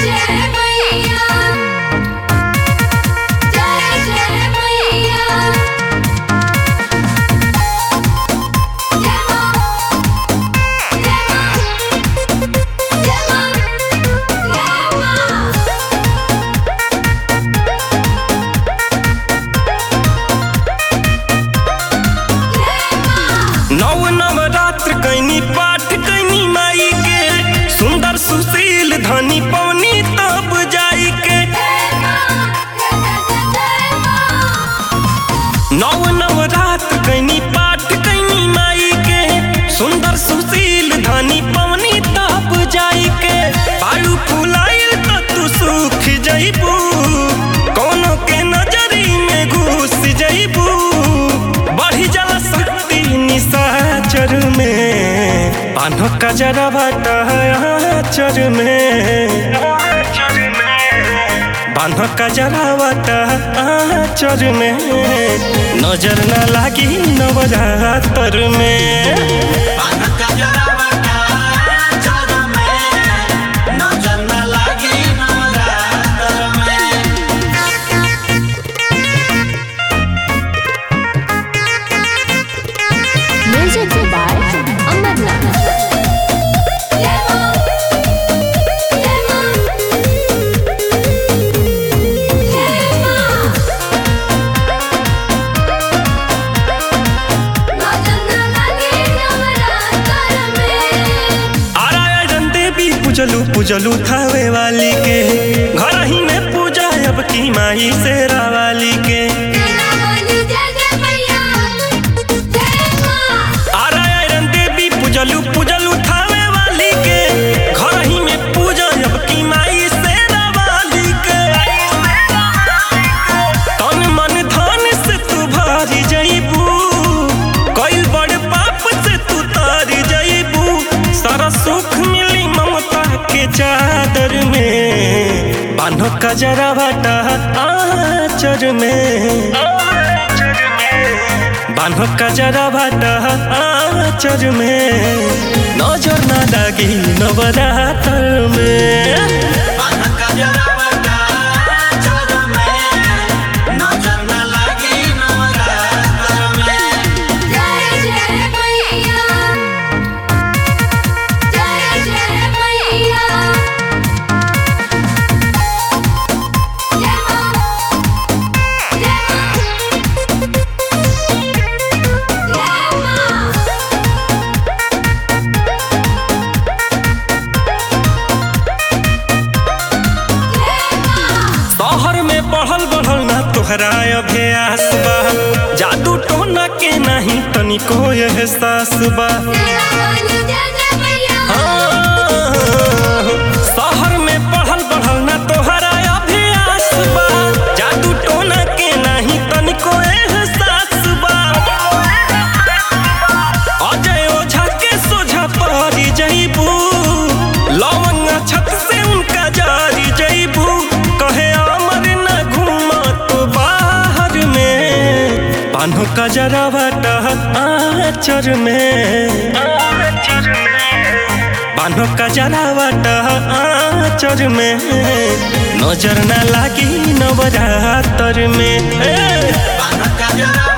जय मैया जय जय मैया जय मां जय मां जय मां जय मां नव नवरात्र कैनी पाठ कैनी माई के सुंदर सुशील धनी पवनी तब जाई के नव नवरात्र कैनी पाठ कैनी माई के सुंदर सुशील धनी पवनी तब जाई के बालू फुलाइल त तू सुख जइबू कोनो के नजरी में घुस जइबू बढ़ी जल शक्ति निशाचर में पानो कजरा चर में बान्ह कजरावट आचर में नजर न लागी नवरातर में Music by Amarnath. जय मां जय मां जय मां नजर न लगे नवरात्र में आरायण देवी पूजलू पूजलू थावे वाली के घर ही में पूजा अब की माई शेरा वाली के तेरा बोली जय जय मैया जय मां आरायण देवी पूजलू पूजलू थावे वाली के घर ही में पूजा अब की माई शेरा वाली के तन मन धन से तू भारी जइबू कइल बड़ पाप से तू तारी जइबू सारा सुख मिली ममता के चादर में बान्हो कजरा भाटा आचर में बान्हो कजरा भाटा आचर में नजर ना लागी नवरात्र में जय जय मैया जय जय मैया जय मां जय मां जय मां जय मां शहर में बढ़ल बढ़ल ना तोहरा अभ्यास बा जादू टोना के नहीं तनिको एहसास बा तेरा बोली जय जय मैया हाँ, शहर में बढ़ल बढ़ल ना तोहरा अभ्यास बा जादू टोना के नहीं तनिको एहसास बा अजय ओझा के सोझा पड़ी जइबू लवंग छत से उनका जारी जइबू कहे अमर न घूमा तो बाहर में पानो का जरा आचर में बान्हो का जरावट आचर में नजर न लागी नवरातर में ए! Jara